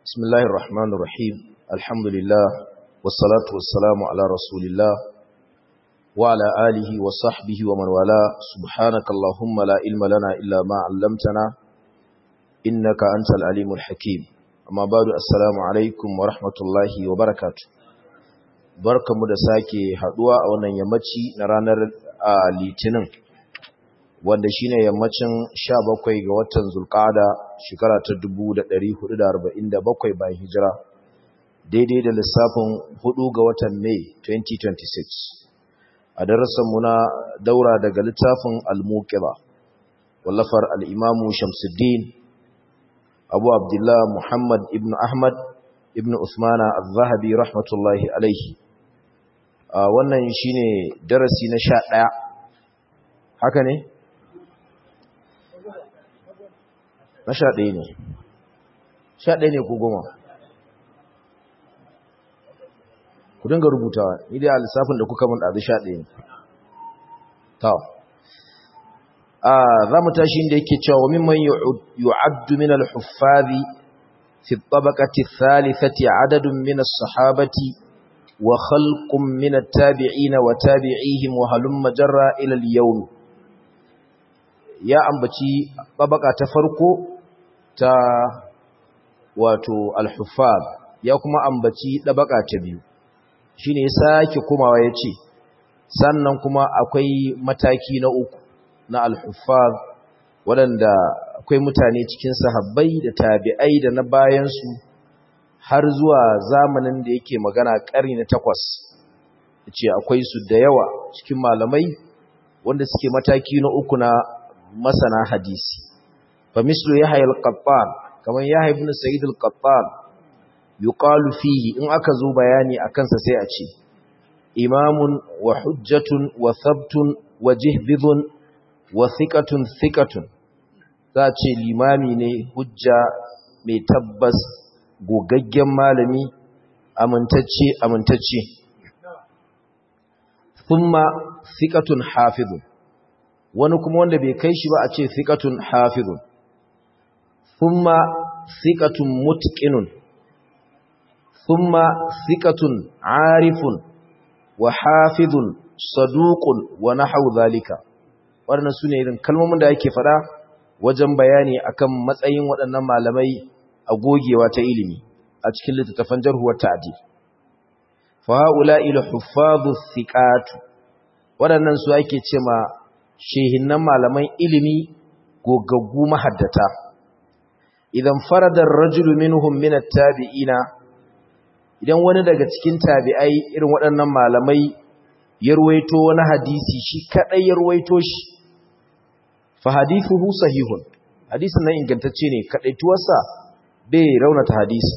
بسم الله الرحمن الرحيم الحمد لله والصلاة والسلام على رسول الله وعلى آله وصحبه ومن والاه سبحانك اللهم لا علم لنا إلا ما علمتنا إنك أنت العليم الحكيم أما بعد السلام عليكم ورحمة الله وبركاته barkamu da sake haduwa a wannan yammaci na ranar litinin wanda shine yammacin 17 ga watan zulqa'ada shekara ta 1447 bayan hijira daidai da lissafin 4 ga watan Mai 2026 a darasin mu na daura daga littafin al-muqira wallafar al-imamu Shamsuddin Abu Abdullah Muhammad ibn Ahmad ibn Uthmana az-Zahabi rahmatullahi alaihi wannan shine darasi na 11 haka ne na sha ɗaya ne sha ɗaya ne ko goma ku dinga rubutawa ni dai a lissafin da kuka mun ɗazu sha ɗaya ne ta za mu tashi inda yake cewa wa mimman yu'addu min al-huffazi fi tabaqati thalithati adadun min as-sahabati wa khalqun min at-tabi'in wa tabi'ihim wa halumma jarra ila al-yawm ya ambaci tabaka ta farko ta wato al-huffaz ya kuma ambaci dabaka ta biyu shine ya sake komawa yace sannan kuma akwai mataki na uku na al-huffaz wadanda akwai mutane cikin sahabbai da tabi'ai da na bayan su har zuwa zamanin da yake magana ƙarni na takwas yace akwai su da yawa cikin malamai wanda suke mataki na uku na masana hadisi fa mislu yahya al-qattan kaman yahya ibn sa'id al-qattan yuqalu fihi in aka zo bayani akan sa sai a ce imamun wa hujjatun wa thabtun wa jihbidun wa thiqatun thiqatun za a ce limami ne hujja mai tabbas gogaggen malami amintacce amintacce thumma thiqatun hafizun wani kuma wanda bai kai shi ba a ce thiqatun hafizun thumma thiqatun mutqinun thumma thiqatun arifun wa hafizun saduqun wa nahwu zalika wannan sune irin kalmomin da yake fada wajen bayani akan matsayin waɗannan malamai a gogewa ta ilimi a cikin littattafan jarh wa ta'dil fa haula'i al-huffadhu thiqatu waɗannan su ake cewa shehinnan malaman ilimi gogaggu mahaddata idan faradar rajulu minhum min at-tabi'ina idan wani daga cikin tabi'ai irin waɗannan malamai ya ruwaito wani hadisi shi kadai ya ruwaito shi fa hadithuhu sahihun hadisin nan ingantacce ne kadaituwarsa bai raunata hadisi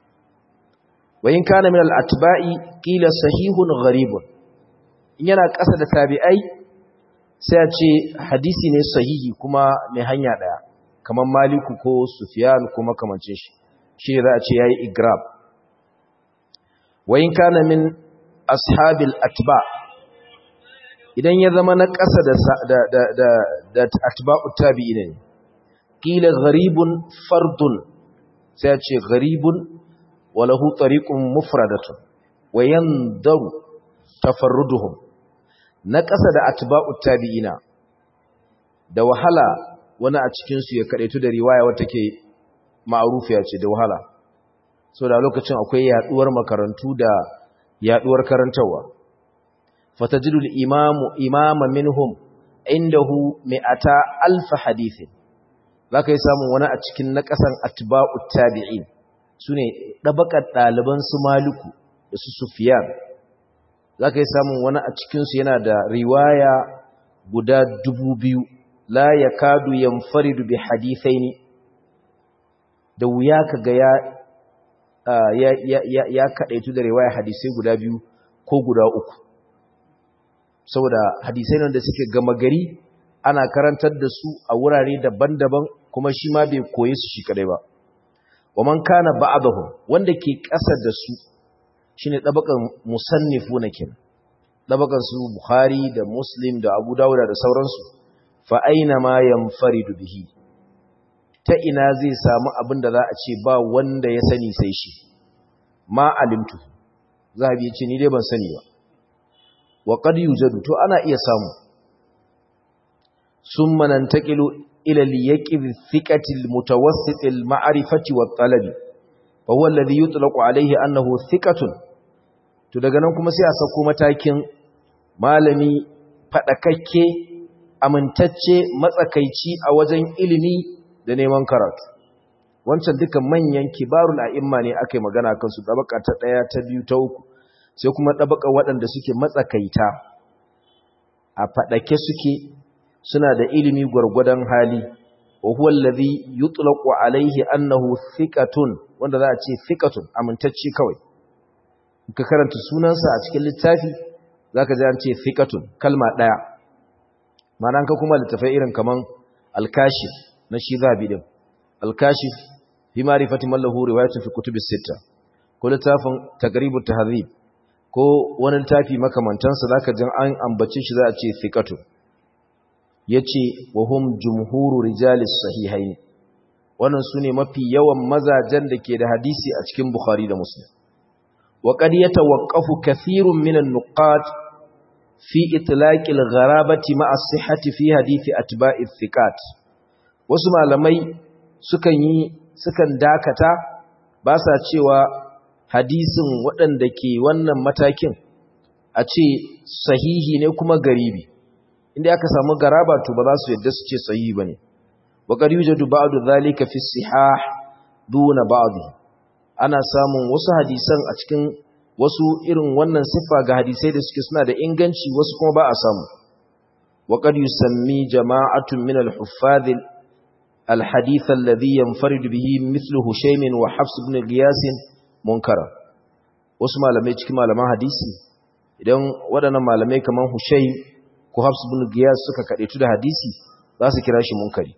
wa in kana min al-atba'i qila sahihun gharibun in yana ƙasa da tabi'ai sai a ce hadisi ne sahihi kuma mai hanya daya kamar maliku ko sufyan ko makamancin shi shi za a ce yayi igrab wayin kana min ashabil atba idan ya zama na ƙasa da da da da, da atba'u tabi'in ne qila gharibun fardun sai a ce gharibun wa lahu tariqun mufradatun wa yandaru tafarruduhum na ƙasa da atba'u tabi'ina da wahala wani a cikin su ya kadaitu da riwaya wata ke ma'rufiya ce da wahala so da lokacin akwai yaduwar makarantu da yaduwar karantawa fatajidul imamu imama minhum indahu mi'ata alf hadithin zaka yi samun wani a cikin na ƙasan atba'u tabi'in sune dabakar ɗaliban su maliku da su sufyan za ka yi samun wani a cikinsu yana da riwaya guda dubu biyu la ya kadu yamfaridu bi hadithai ne da wuya ka ga ya kaɗaitu da riwaya hadisai guda biyu ko guda uku saboda hadisai nan da suke gama gari ana karantar da su a wurare daban-daban kuma shi ma bai koye su shi kadai ba wa man kana ba'dahu wanda ke ƙasa da su shine dabakan musannifu na kin dabakan su bukhari da muslim da abu dawuda da sauransu fa aina ma yanfaridu bihi ta ina zai samu abin da za a ce ba wanda ya sani sai shi ma alimtu zahabi ya ce ni dai ban sani ba wa qad yujadu to ana iya samu summa nantaqilu ila al-yaqib thiqati al-mutawassit al-ma'rifati wat-talabi fa huwa alladhi yutlaqu alayhi annahu thiqatun to daga nan kuma sai a sako matakin malami fadakakke amintacce matsakaici a wajen ilimi da neman karatu wancan duka manyan kibarul a'imma ne akai magana kan su dabaka ta daya ta biyu ta uku sai kuma dabaka waɗanda suke matsakaita a fadake suke suna da ilimi gwargwadon hali wa huwa allazi yutlaqu alaihi annahu thiqatun wanda za a ce thiqatun amintacce kawai ka karanta sunansa a cikin littafi zaka ji an ce thiqatun kalma daya ma'ana ka kuma littafai irin kaman al-kashif na shi zabi din al-kashif fi ma'rifati man lahu riwayatun fi kutubis sitta ko littafin taqribut tahdhib ko wani littafi makamantansa zaka ji an ambace shi za a ce thiqatun yace wa hum jumhuru rijalis sahihain wannan sune mafi yawan mazajen da ke da hadisi a cikin bukhari da muslim wa qad yatawaqqafu kathirun minan nuqat fi itlaqi al-gharabati ma'a as-sihhati fi hadithi atba'i thiqat wasu malamai sukan yi sukan dakata ba sa cewa hadisin waɗanda ke wannan matakin a ce sahihi ne kuma garibi inda aka samu garaba to ba za su yadda su ce sahihi bane wa qad yujadu ba'du dhalika fi sihah duna ba'd ana samun wasu hadisan a cikin wasu irin wannan siffa ga hadisai da suke suna da inganci wasu kuma ba a samu wa qad yusammi jama'atun min al-huffaz al-hadith alladhi yanfarid bihi mithlu hushaym wa hafs ibn qiyas munkara wasu malamai cikin malaman hadisi idan waɗannan malamai kaman hushaym ko Hafs bin Giyas suka kadaitu da hadisi za su kira shi munkari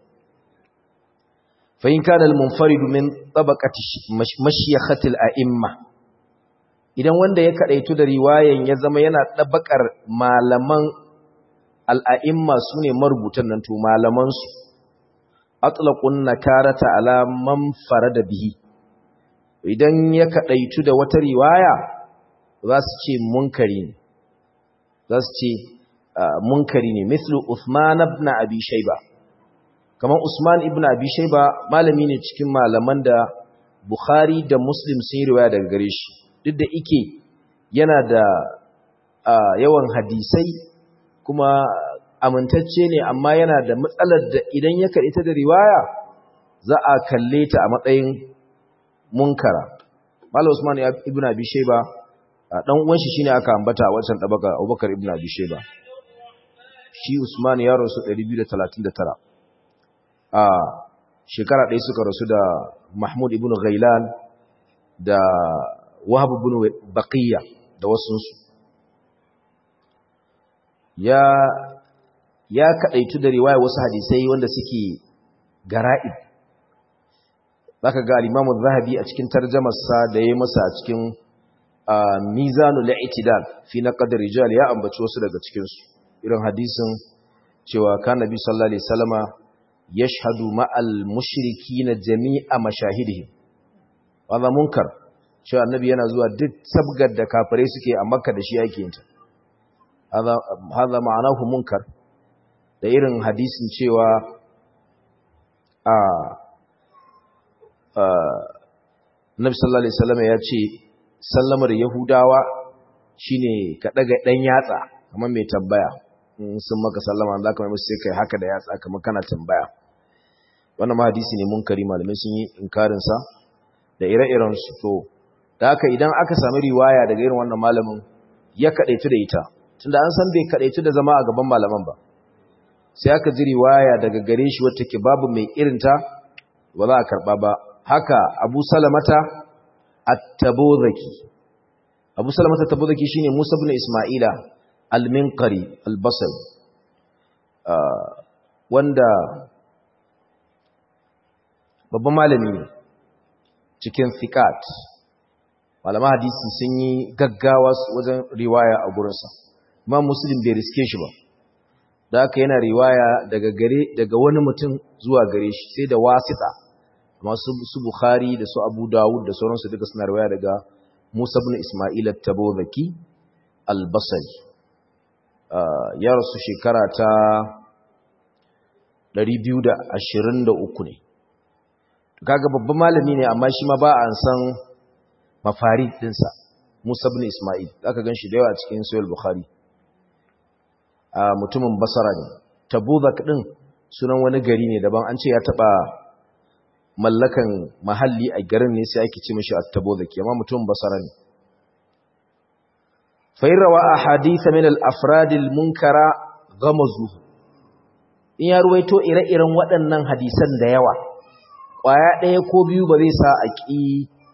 fa in kana al-munfarid min tabaqati mashiyakhati al-a'imma idan wanda ya kadaitu da riwayan ya zama yana tabakar malaman al-a'imma sune marubutan nan to malaman su atlaqun nakarata ala man farada bihi idan ya kadaitu da wata riwaya za su ce munkari ne za su ce munkari ne mislu Uthman ibn Abi Shayba kamar Usman ibn Abi Shayba malami ne cikin malaman da Bukhari da Muslim sun yi riwaya daga gare shi duk da ike yana da yawan hadisai kuma amintacce ne amma yana da matsalar da idan ya karɓi ta da riwaya za a kalle ta a matsayin munkara Malam Usman ibn Abi Shayba dan uwan shi shine aka ambata a wancan tabaka Abubakar ibn Abi Shayba shi Usman ya rasu 239 a shekara ɗaya suka rasu da Mahmud ibn Ghailan da Wahab ibn Baqiya da wasunsu ya ya kadaitu da riwaya wasu hadisai wanda suke gara'ib zaka ga al-Imam zahabi a cikin tarjumar sa da yayi masa a cikin Mizanul I'tidal fi naqd rijal ya ambaci wasu daga cikin su irin hadisin cewa kan nabi sallallahu alaihi wasallama yashhadu ma'al mushrikina jami'a mashahidihim wannan munkar cewa annabi yana zuwa duk sabgar da kafirai suke a makka da shi yake yinta hada hada ma'anahu munkar da irin hadisin cewa a Nabi sallallahu alaihi wasallama ya ce sallamar yahudawa shine ka daga dan yatsa kamar mai tambaya sun maka sallama za ka mai musu sai kai haka da yatsa kamar kana tambaya wannan ma hadisi ne munkari malamai sun yi inkarinsa da ire-iren su to da haka idan aka sami riwaya daga irin wannan malamin ya kadaitu da ita tunda an san bai kadaitu da zama a gaban malaman ba sai aka ji riwaya daga gare shi wata ke babu mai irinta ba za a karba ba haka abu salamata at-tabuzaki abu salamata at-tabuzaki shine musa ibn isma'ila al-minqari al-basri wanda babban malami ne cikin fiqat malama hadisi sun yi gaggawa wajen riwaya a gurinsa imam muslim bai riske shi ba da aka yana riwaya daga gare daga wani mutum zuwa gare shi sai da wasita masu su Bukhari da su Abu Dawud da sauransu duka suna riwaya daga Musa ibn Isma'il at-Tabuzaki al-Basri ya rasu shekara ta 223 ne kaga babban malami ne amma shi ma ba an san mafarid dinsa Musa ibn Isma'il zaka ganshi da yawa cikin Sahih Bukhari a mutumin Basra ne Tabuzak din sunan wani gari ne daban an ce ya taba mallakan mahalli a garin ne sai ake ce mishi At-Tabuzaki amma mutumin Basra ne fa rawa ahadith min al-afrad al-munkara ghamazu in ya ruwaito ire-iren waɗannan hadisan da yawa ƙwaya ɗaya ko biyu ba zai sa a ƙi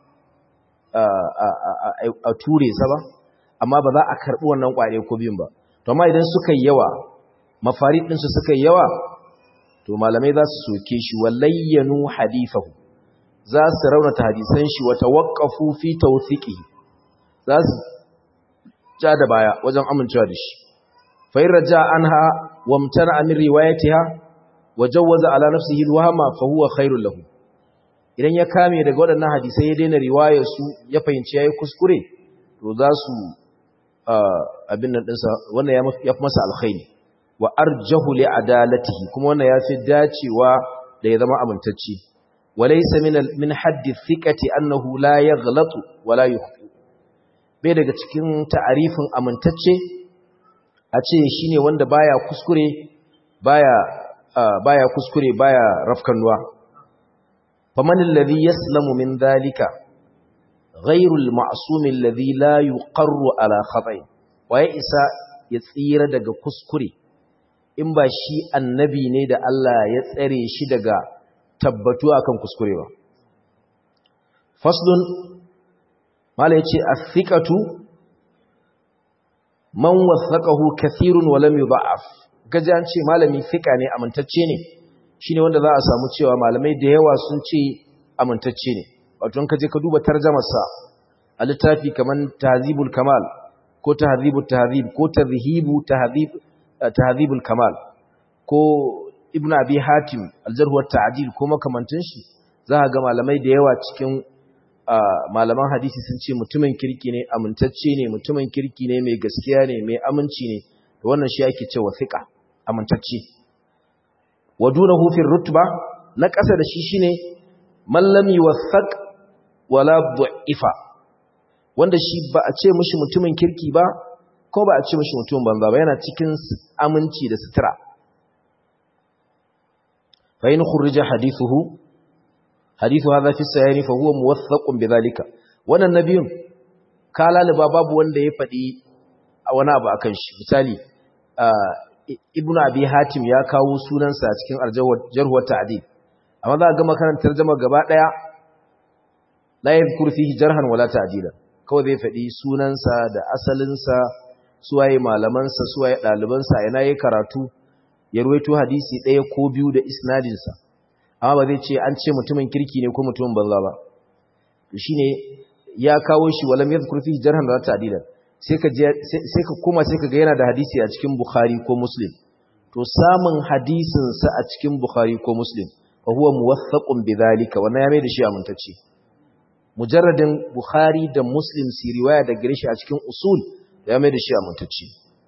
a ture sa ba amma ba za a karɓi wannan ƙwaya ko biyun ba to amma idan suka yi yawa mafari ɗinsu suka yi yawa to malamai za su soke shi walayyanu hadifahu za su raunata hadisan shi wa tawaqqafu fi tawthiqihi za su ja da baya wajen amincewa da shi fa in raja anha wamtana min riwayatiha wa jawwaza ala nafsihi alwahma fa huwa khairul lahu idan ya kame daga waɗannan hadisai ya daina riwayar su ya fahimci yayi kuskure to za su abin nan dinsa wannan ya fi masa alkhairi wa arjahu li adalatihi kuma wannan ya fi dacewa da ya zama amintacce walaysa min min haddi thiqati annahu la yaghlatu wa la yukhti bai daga cikin ta'arifin amintacce a ce shine wanda baya kuskure baya baya kuskure baya rafkanuwa faman alladhi yaslamu min dhalika ghayru al-ma'sum alladhi la yuqarru ala khata'i waye isa ya tsira daga kuskure in ba shi annabi ne da Allah ya tsare shi daga tabbatu akan kuskure ba faslun mala yace as-thiqatu man wasaqahu kathirun wa lam yudha'af gaji an ce malami fika ne amintacce ne shine wanda za a samu cewa malamai da yawa sun ce amintacce ne wato in ka je ka duba tarjumarsa a littafi kaman tahzibul kamal ko tahzibut tahzib ko tadhhibu tahzib tahzibul kamal ko ibnu abi hatim aljarh wa ta'dil ko makamantin shi za ga malamai da yawa cikin malaman hadisi sun ce mutumin kirki ne amintacce ne mutumin kirki ne mai gaskiya ne mai aminci ne to wannan shi ake cewa thiqa amintacce wadunahu fi rutba na ƙasa da shi shine man lam yuwathaq wala du'ifa wanda shi ba a ce mishi mutumin kirki ba ko ba a ce mishi mutumin banza ba yana cikin aminci da sutura fa in khurija hadithuhu hadithu hadha fi sayani fa huwa muwaththaqun bidhalika wannan nabiyun kalaliba babu wanda ya fadi a wani abu akan shi misali ibnu abi hatim ya kawo sunansa cikin aljarhu ta'dil amma za ga makarantar tarjuma gaba daya la yadhkur fihi jarhan wala ta'dilan kawai zai fadi sunansa da asalinsa suwaye malamansa suwaye dalibansa yana yi karatu ya ruwaito hadisi daya ko biyu da isnadinsa amma ba zai ce an ce mutumin kirki ne ko mutumin banza ba shi ne ya kawo shi walam ya zukuri jarhan da ta adilan sai ka koma sai ka ga yana da hadisi a cikin bukhari ko muslim to samun hadisinsa a cikin bukhari ko muslim fa huwa muwaththaqun bidhalika wannan ya mai da shi amintacce mujarradin bukhari da muslim si riwaya da gare shi a cikin usul ya mai da shi amintacce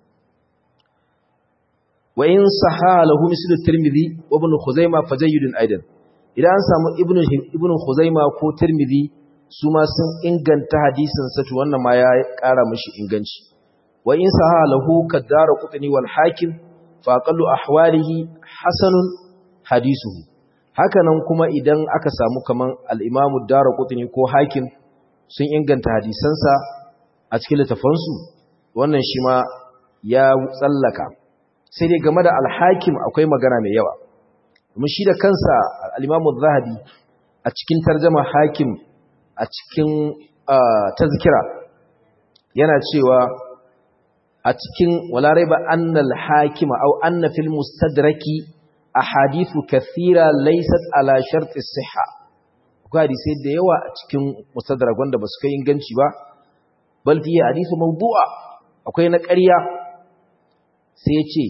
wa in saha lahu mislu tirmidhi wa ibn khuzaimah fajayyidun aidan idan an samu ibn ibn khuzaimah ko tirmidhi su ma sun inganta hadisin sa to wannan ma ya kara mishi inganci wa in saha lahu kadara qutni wal hakim fa aqallu ahwalihi hasanun hadisuhu hakanan kuma idan aka samu kaman al-imam ad-darqutni ko hakim sun inganta hadisansa a cikin littafansu wannan shi ma ya tsallaka sai dai game da alhakim akwai magana mai yawa kuma shi da kansa al'imamu zahabi a cikin tarjama hakim a cikin tazkira yana cewa a cikin walarai ba annal hakima au anna fil mustadraki a hadithu kathira laysat ala sharti siha akwai hadisai da yawa a cikin mustadrak wanda ba su kai inganci ba bal fiye hadithu mawdu'a akwai na ƙarya sai ya ce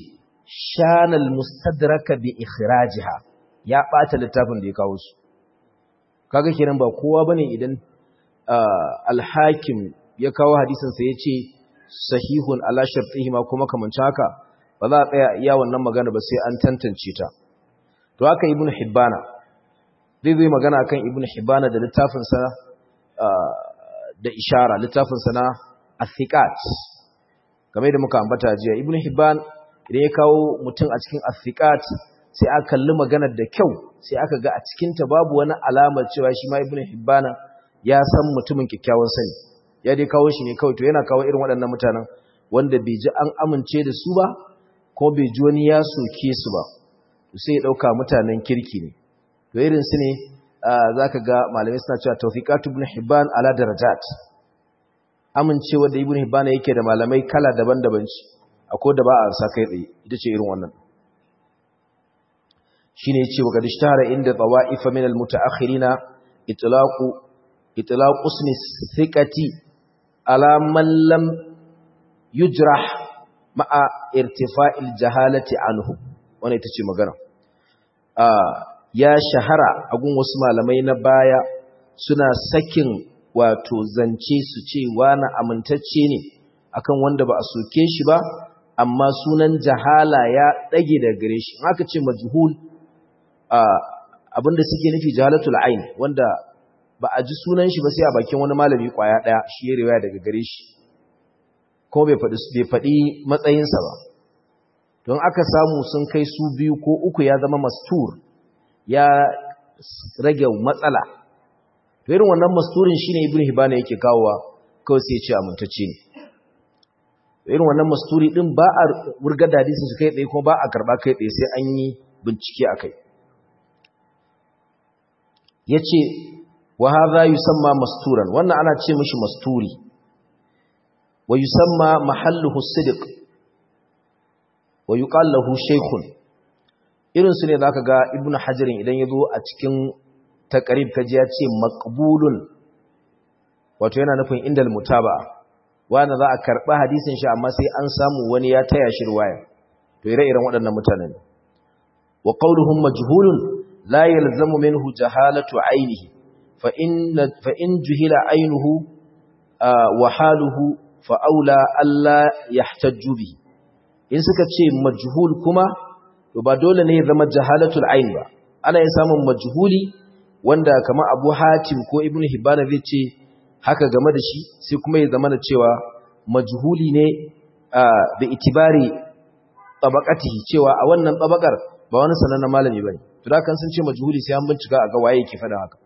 shanal mustadraka bi ikhrajiha ya bata littafin da ya kawo su kaga kenan ba kowa bane idan al-hakim ya kawo hadisin sa yace sahihun ala shartihi ma kuma kamanci haka ba za a tsaya iya wannan magana ba sai an tantance ta to haka ibnu hibbana zai zai magana kan ibnu hibbana da littafin sa da ishara littafin sa na athiqat kamar da muka ambata jiya ibnu hibban idan ya kawo mutum a cikin athiqat sai aka kalli maganar da kyau sai aka ga a cikin ta babu wani alamar cewa shi ma ibnu hibbana ya san mutumin kikkiawan sani ya dai kawo shi ne kawai to yana kawo irin waɗannan mutanen wanda bai ji an amince da su ba ko bai ji wani ya soke su ba sai ya ɗauka mutanen kirki ne to irin su ne za ka ga malamai suna cewa tawfiqatu ibn hibban ala darajat amincewa da ibn hibban yake da malamai kala daban-daban ce akwai da ba a sa kai tsaye ita ce irin wannan shine yace wa gadishtara inda tawa'ifa min al-muta'akhirina itlaqu itlaqu ismi thiqati ala man lam yujrah ma'a irtifa'il jahalati anhu wannan ita ce magana ya shahara a gun wasu malamai na baya suna sakin wato zance su ce wani amintacce ne akan wanda ba a soke shi ba amma sunan jahala ya dage da gare shi haka ce majhul abinda suke nufi jahalatul ain wanda ba a ji sunan shi ba sai a bakin wani malami kwaya daya shi ya riwaya daga gare shi kuma bai faɗi bai faɗi matsayinsa ba don aka samu sun kai su biyu ko uku ya zama mastur ya rage matsala to irin wannan masturin shine ibnu hibana yake kawowa kawai sai ya ce amintacce ne irin wannan masturi din ba a wurgar da hadisin su kai tsaye kuma ba a karba kai tsaye sai an yi bincike akai yace wa hadha yusamma masturan wannan ana ce mishi masturi wa yusamma mahalluhu sidq wa yuqal lahu shaykhun irin su ne zaka ga ibnu hajarin idan yazo a cikin taqrib kaji ya ce maqbulun wato yana nufin indal mutaba'a wanda za a karba hadisin shi amma sai an samu wani ya taya shi riwaya to ire-iren waɗannan mutanen wa qawluhum majhulun la yalzamu minhu jahalatu ainihi fa in fa in juhila ainuhu wa haluhu fa aula alla yahtajju bihi in suka ce majhul kuma to ba dole ne ya zama jahalatul ain ba ana yin samun majhuli wanda kamar Abu Hatim ko Ibn Hibban zai ce haka game da shi sai kuma ya zama da cewa majhuli ne da itibari tabaqatihi cewa a wannan tabakar ba wani sanannen malami bane to da kan sun ce majhuli sai an bincika a ga waye yake fada haka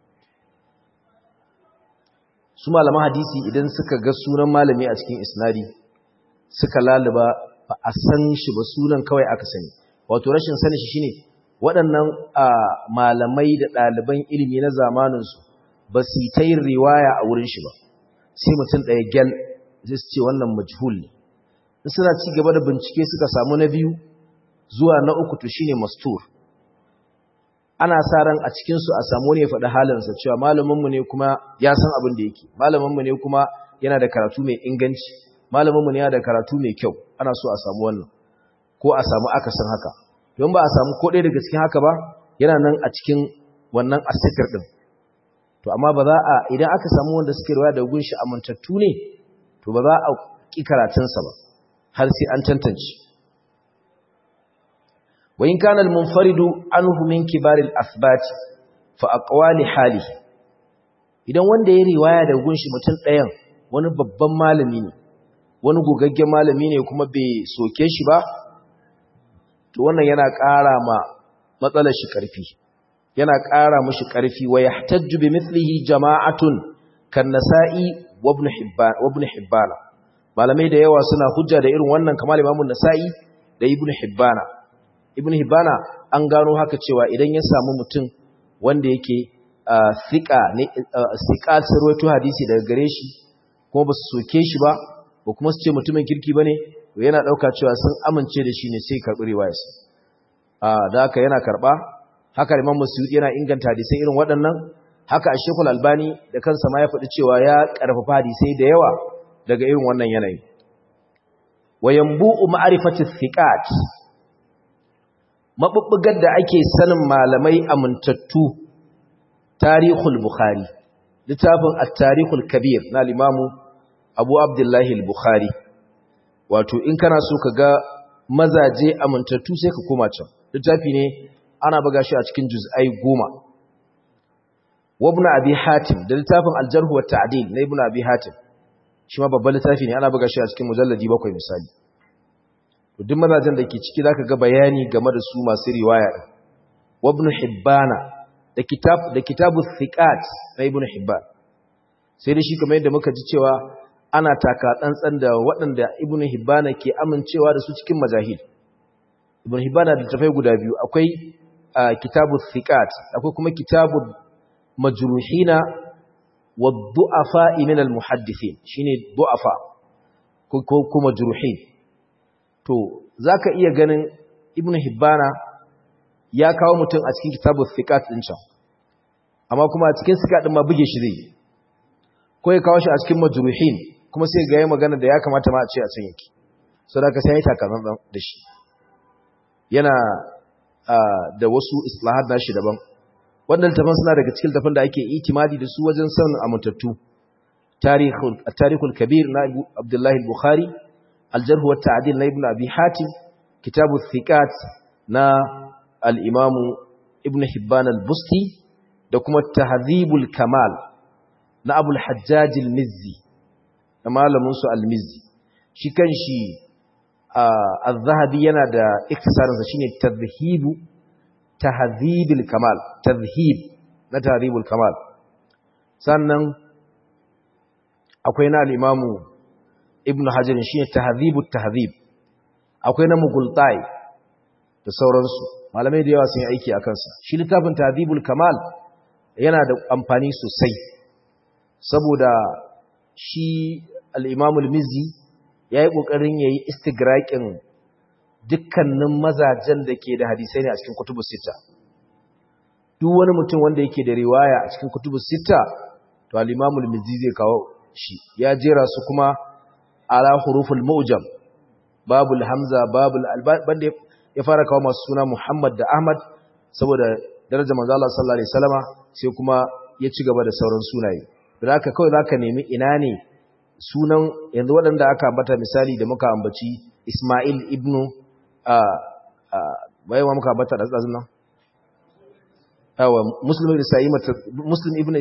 su malaman hadisi idan suka ga sunan malami a cikin isnadi suka laluba ba a san shi ba sunan kawai aka sani wato rashin sani shi shine waɗannan malamai da ɗaliban ilimi na zamaninsu ba su ta yin riwaya a wurin shi ba sai mutum ɗaya gyal zai su ce wannan majhul ne suna ci gaba da bincike suka samu na biyu zuwa na uku to shine mastur ana sa ran a cikinsu a samu ne faɗi halinsa cewa malaminmu ne kuma ya san abin da yake malaminmu ne kuma yana da karatu mai inganci malaminmu ne yana da karatu mai kyau ana so a samu wannan ko a samu akasin haka don ba a samu ko ɗaya daga cikin haka ba yana nan a cikin wannan asifir ɗin to amma ba za a idan aka samu wanda suke ruwa da gunshi amintattu ne to ba za a ƙi karatunsa ba har sai an tantance wa in kana al-munfaridu anhu min kibaril athbat fa aqwali halihi idan wanda ya riwaya da gunshi mutum ɗayan wani babban malami ne wani gogaggen malami ne kuma bai soke shi ba to wannan yana ƙara ma matsalar shi ƙarfi yana ƙara mushi ƙarfi wa yahtajju bi mithlihi jama'atun kan nasa'i wa ibn hibban wa ibn hibban malamai da yawa suna hujja da irin wannan kamar imamu nasa'i da ibn hibban ibn hibban an gano haka cewa idan ya samu mutum wanda yake thiqa ne thiqa sarwato hadisi daga gare shi kuma ba su soke shi ba ko kuma su ce mutumin kirki bane to yana dauka cewa sun amince da shi ne sai karbi riwayarsa ah da haka yana karba haka Imam Musyudi yana inganta hadisai irin waɗannan haka Sheikhul Albani da kansa ma ya faɗi cewa ya karfafa hadisai da yawa daga irin wannan yanayi wayambu'u ma'rifati thiqat mabubbugar da ake sanin malamai amintattu tarihul bukhari littafin at-tarihul kabir na limamu abu abdullahi al-bukhari wato in kana so ka ga mazaje amintattu sai ka koma can littafi ne ana buga shi a cikin juz'ai goma wabna abi hatim da littafin al-jarh wa ta'dil na ibn abi hatim shi ma babban littafi ne ana buga shi a cikin mujalladi bakwai misali duk mazajen da ke ciki zaka ga bayani game da su masu riwaya wabn hibbana da kitab da kitabu thiqat na ibn hibban sai da shi kamar yadda muka ji cewa ana taka tsantsan da waɗanda ibn hibbana ke amincewa da su cikin majahil ibn hibbana da tafai guda biyu akwai kitabu thiqat akwai kuma kitabu majruhina wa du'afa min al-muhaddithin shine du'afa ko kuma majruhin to zaka iya ganin ibn hibbana ya kawo mutum a cikin kitabu thiqat din can amma kuma a cikin thiqat din ma buge shi zai ko ya kawo shi a cikin majruhin kuma sai ga yayi magana da ya kamata ma a ce a can yake saboda ka sai ya takaman da shi yana da wasu islahat nashi daban wannan tafan suna daga cikin tafan da ake itimadi da su wajen sanin amintattu tarihul tarihul kabir na Abdullah al-Bukhari al-jarh wa ta'dil na Ibn Abi Hatim kitabu thiqat na al-Imam Ibn Hibban al-Busti da kuma tahdhibul kamal na Abu al-Hajjaj al-Mizzi na malamin su al-Mizzi shi kanshi al-Zahabi yana da iktisarinsa shine tadhhibu tahdhibul kamal tadhhib na tahdhibul kamal sannan akwai na al-imamu ibn hajar shine tahdhibut tahdhib akwai na mughultai da sauransu malamai da yawa sun yi aiki akan sa shi littafin tahdhibul kamal yana da amfani sosai saboda shi al-imamu al-mizzi yayi kokarin yayi istigraqin dukkanin mazajen da ke da hadisai ne a cikin kutubus sita duk wani mutum wanda yake da riwaya a cikin kutubus sita to al-Imam al-Mizzi zai kawo shi ya jera su kuma ala huruful mu'jam babul hamza babul banda ya fara kawo masu suna Muhammad da Ahmad saboda darajar manzo Allah sallallahu alaihi wasallama sai kuma ya ci gaba da sauran sunaye da haka kawai zaka nemi ina ne sunan yanzu waɗanda aka ambata misali da muka ambaci Ismail ibnu bai wa muka bata da tsazin nan yawa muslim ibn sa'ima muslim ibn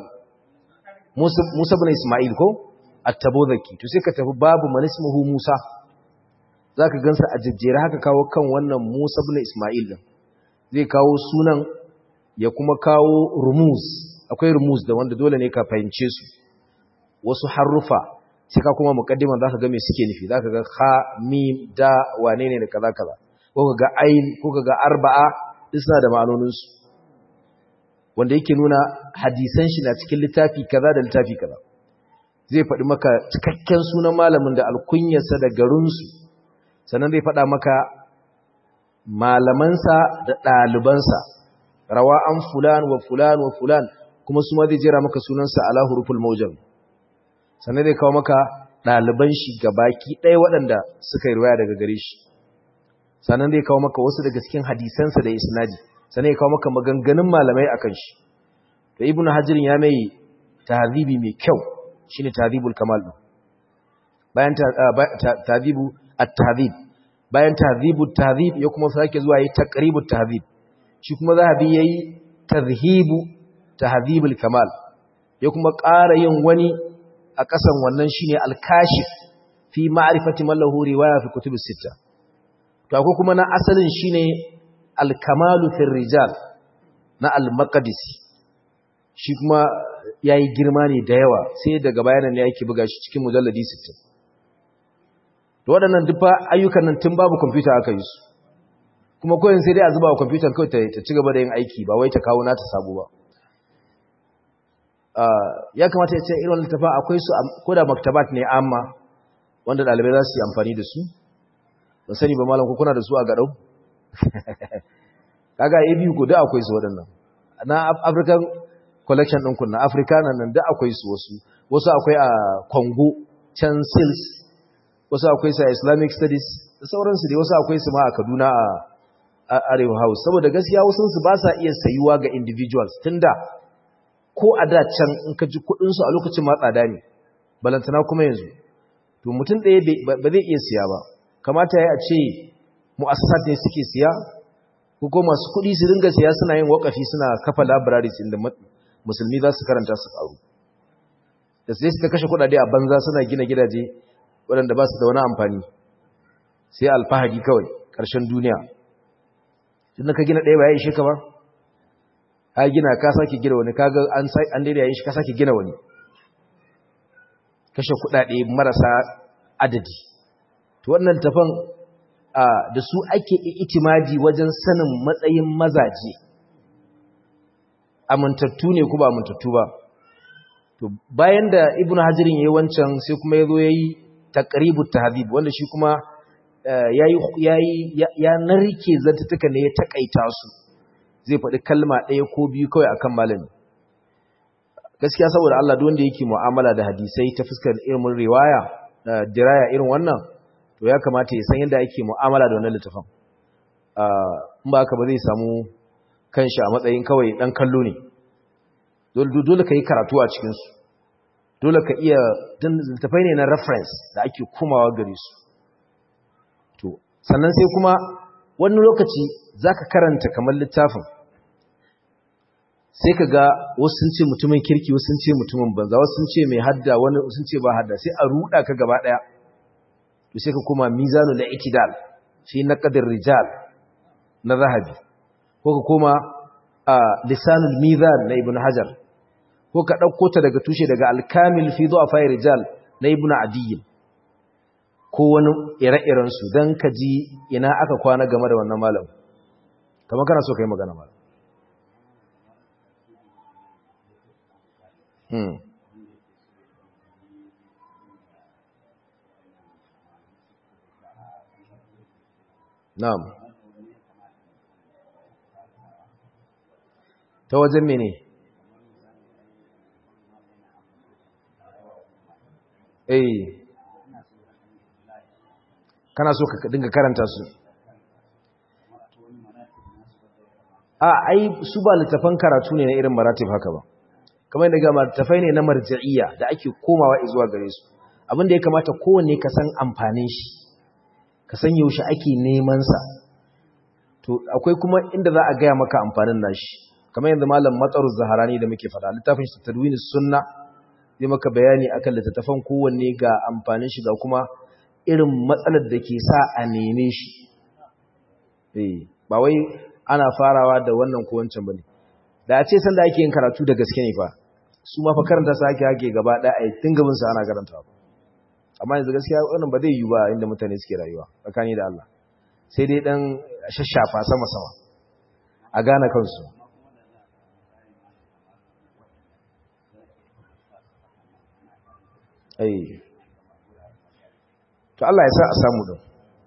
musa ibn isma'il ko at-tabuzaki to sai ka tafi babu man ismuhu musa zaka gansa a jejjere haka kawo kan wannan musa ibn isma'il din zai kawo sunan ya kuma kawo rumuz akwai rumuz da wanda dole ne ka fahimce su wasu harufa sai ka kuma muqaddiman zaka ga me suke nufi zaka ga kha mim da wane ne da kaza kaza ko ka ga ain ko ka ga arba'a duk suna da ma'anonin su wanda yake nuna hadisan shi na cikin littafi kaza da littafi kaza zai faɗi maka cikakken sunan malamin da alkunyarsa da garinsu sannan zai faɗa maka malamansa da ɗalibansa rawa an fulan wa fulan wa fulan kuma su ma zai jera maka sunansa ala huruful mawjam sannan zai kawo maka ɗaliban shi baki ɗaya waɗanda suka yi ruwaya daga gare shi sannan zai kawo maka wasu daga cikin hadisansa da isnadi sannan ya kawo maka maganganun malamai akan shi to ibn hajirin ya mai tahzibi mai kyau shine tahzibul kamal din bayan tahzibu at-tahzib bayan tahzibut tahzib ya kuma sake zuwa yi taqribut tahzib shi kuma zahabi yayi tazhibu tahzibul kamal ya kuma ƙara yin wani a ƙasan wannan shine al-kashif fi ma'rifati man lahu riwaya fi kutubus sittah to akwai kuma na asalin shine al-kamalu fil rijal na al-maqdisi shi kuma yayi girma ne da yawa sai daga bayanan ne yake buga shi cikin mujalladi 60 to waɗannan duk ayyukan nan tun babu computer aka yi su kuma koyin sai dai a zuba wa computer kawai ta ci gaba da yin aiki ba wai ta kawo nata sabo ba ya kamata ya ce irin littafa akwai su ko da maktabat ne amma wanda ɗalibai za su yi amfani da su ban sani ba malam ko kuna da su a gaɗau kaga a biyu ko da akwai su waɗannan na african collection ɗin kunna africana nan da akwai su wasu wasu akwai a congo can sils wasu akwai su a islamic studies da sauransu dai wasu akwai su ma a kaduna arewa house saboda gaskiya wasu su ba sa iya sayuwa ga individuals tunda ko a da can in ka ji kudinsu a lokacin ma tsada ne balantana kuma yanzu to mutum ɗaya ba zai iya siya ba kamata ya ce mu'assasat ne suke siya ko ko masu kuɗi su ringa siya suna yin wakafi suna kafa libraries inda musulmi za su karanta su ƙaru da sai su ta kashe kuɗaɗe a banza suna gina gidaje waɗanda ba su da wani amfani sai alfahari kawai ƙarshen duniya tunda ka gina ɗaya ba ya ishe ka ba ka gina ka sake gina wani kaga an an daidai yayin shi ka sake gina wani kashe kudade marasa adadi to wannan tafan da su ake itimadi wajen sanin matsayin mazaje amintattu ne ko ba amintattu ba to bayan da ibnu hajirin yayi wancan sai kuma yazo yayi taqribut tahdhib wanda shi kuma yayi yayi ya narke zantuka ne ya takaita su zai faɗi kalma ɗaya ko biyu kawai akan malami gaskiya saboda Allah duk wanda yake mu'amala da hadisai ta fuskar irin riwaya da diraya irin wannan to ya kamata ya san yadda ake mu'amala da wannan littafin in ba haka ba zai samu kanshi a matsayin kawai dan kallo ne dole ka yi karatu a cikin su dole ka iya littafai ne na reference da ake komawa gare su to sannan sai kuma wani lokaci zaka karanta kamar littafin sai ka ga wasu sun ce mutumin kirki wasu sun ce mutumin banza wasu sun ce mai hadda wani sun ce ba hadda sai a ruda ka gaba daya to sai ka koma mizanu la itidal shi na qadir rijal na zahabi ko ka koma a lisanul mizan na ibn hajar ko ka dauko ta daga tushe daga al-kamil fi du'afa rijal na ibn adiy ko wani ire-iren su dan ka ji ina aka kwana game da wannan malam kamar kana so kai magana malam Hmm. Na'am. Ta wajen mene? Eh. Kana so ka dinga karanta su? A, ai, su ba littafan karatu ne na irin maratib haka ba. kamar yadda ga martafai ne na marja'iyya da ake komawa zuwa gare su abin da ya kamata kowanne ka san amfanin shi ka san yaushe ake neman sa to akwai kuma inda za a gaya maka amfanin nashi kamar yadda malam matsarus zaharani da muke faɗa littafin shi tadwinus sunna zai maka bayani akan littattafan kowanne ga amfanin shi ga kuma irin matsalar da ke sa a neme shi eh ba wai ana farawa da wannan ko wancan bane da a ce sanda ake yin karatu da gaske ne fa su ma fa karanta su ake hake gaba ɗaya a tun gaban su ana karanta ba amma yanzu gaskiya wannan ba zai yi ba inda mutane suke rayuwa tsakani da Allah sai dai dan shashafa sama sama a gane kansu ai to Allah ya sa a samu din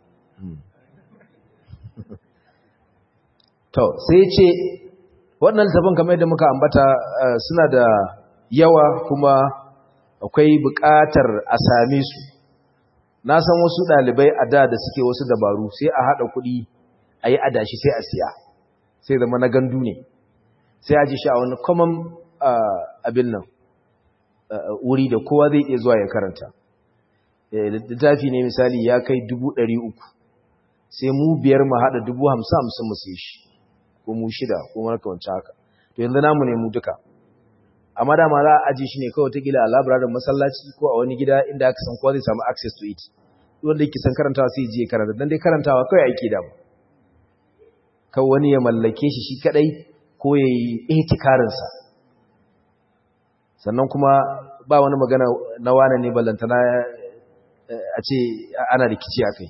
to sai ya ce wannan littafin kamar yadda muka ambata suna da yawa kuma akwai buƙatar a same su na san wasu ɗalibai a da da suke wasu dabaru sai a haɗa kuɗi a yi adashi sai a siya sai zama na gandu ne sai a ji shi a wani common abin nan wuri da kowa zai iya zuwa ya karanta littafi ne misali ya kai dubu ɗari uku sai mu biyar mu haɗa dubu hamsin hamsin mu sai shi ko mu shida ko markawanci haka to yanzu namu ne mu duka amma dama za a aji shi ne kawai ta gila a labirarin masallaci ko a wani gida inda aka san kowa zai samu access to it wanda yake san karantawa sai je karanta dan dai karantawa kawai ake da kawai wani ya mallake shi shi kadai ko ya yi ihtikarin sa sannan kuma ba wani magana na wane ne ballantana a ce ana rikici akai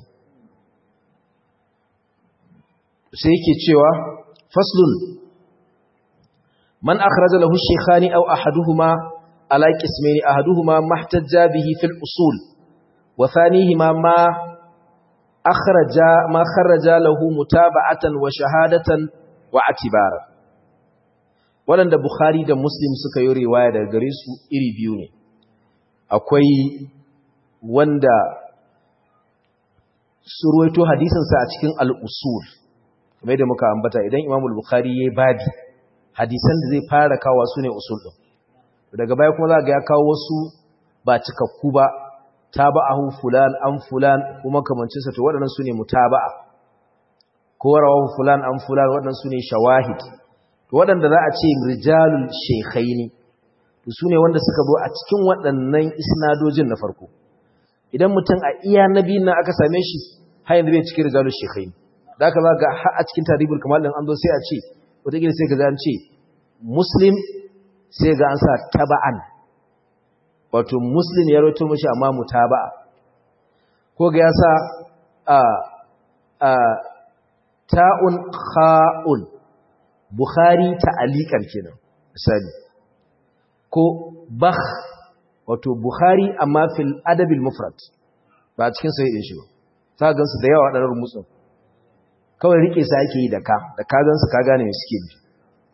sai yake cewa faslun man akhraja lahu shaykhani aw ahaduhuma ala qismayn ahaduhuma mahtajja bihi fil usul wa thanihima ma akhraja ma kharaja lahu mutaba'atan wa shahadatan wa atibara wanda bukhari da muslim suka yi riwaya daga gare su iri biyu ne akwai wanda surwaito hadisin sa a cikin al-usul kamar da muka ambata idan Imam al-Bukhari yayi babi hadisan da zai fara kawo su ne usul din daga baya kuma za ga ya kawo wasu ba cikakku ba taba'ahu fulan an fulan kuma kamancin sa to waɗannan sune mutaba'a ko rawahu fulan an fulan waɗannan sune shawahid to waɗanda za a ce rijalul shaykhaini to sune wanda suka zo a cikin waɗannan isnadojin na farko idan mutum a iya nabi nan aka same shi har yanzu bai cikin rijalul shaykhaini da aka za ga har a cikin tarihul kamal din an zo sai a ce wataƙila sai ka ga an ce muslim sai ga an sa taba'an wato muslim ya roto mashi amma mutaba'a ko ga ya sa a a ta'un kha'un bukhari ta'alikan kenan misali ko bakh wato bukhari amma fil adabil mufrad ba cikin sai din shi ba ta gansu da yawa wadannan rumutsun kawai rike sa ake yi da ka da ka gansu ka gane me suke bi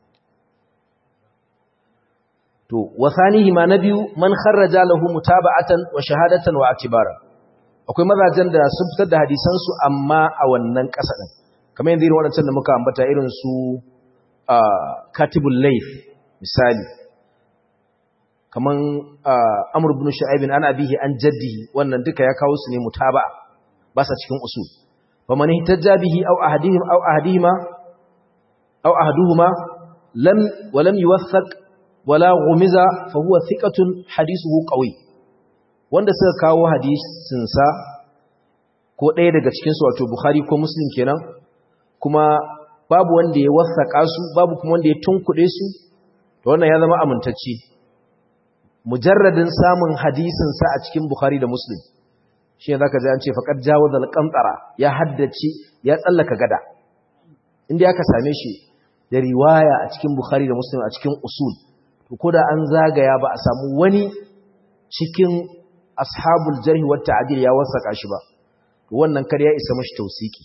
to wasanihi ma nabiyu man kharraja lahu mutaba'atan wa shahadatan wa atibara akwai mazajen da sun fitar da hadisan su amma a wannan kasa din kamar yanzu irin wadancan da muka ambata irin su katibul layth misali kaman amr ibn shu'aib an abihi an jaddihi wannan duka ya kawo su ne mutaba'a ba sa cikin usul faman ihtajja bihi aw ahadihim aw ahadihima aw ahaduhuma lam wa lam yuwaththaq wala ghumiza fa huwa thiqatun hadithuhu qawi wanda suka kawo hadisin sa ko ɗaya daga cikin su wato bukhari ko muslim kenan kuma babu wanda ya wasaka su babu kuma wanda ya tunkuɗe su to wannan ya zama amintacce mujarradin samun hadisin sa a cikin bukhari da muslim shi ne zaka ji an ce faqad jawazal qantara ya haddace ya tsallaka gada inda aka same shi da riwaya a cikin bukhari da muslim a cikin usul to koda an zagaya ba a samu wani cikin ashabul jarh wa ta'dil ya wasaka shi ba to wannan kar ya isa mashi tausiki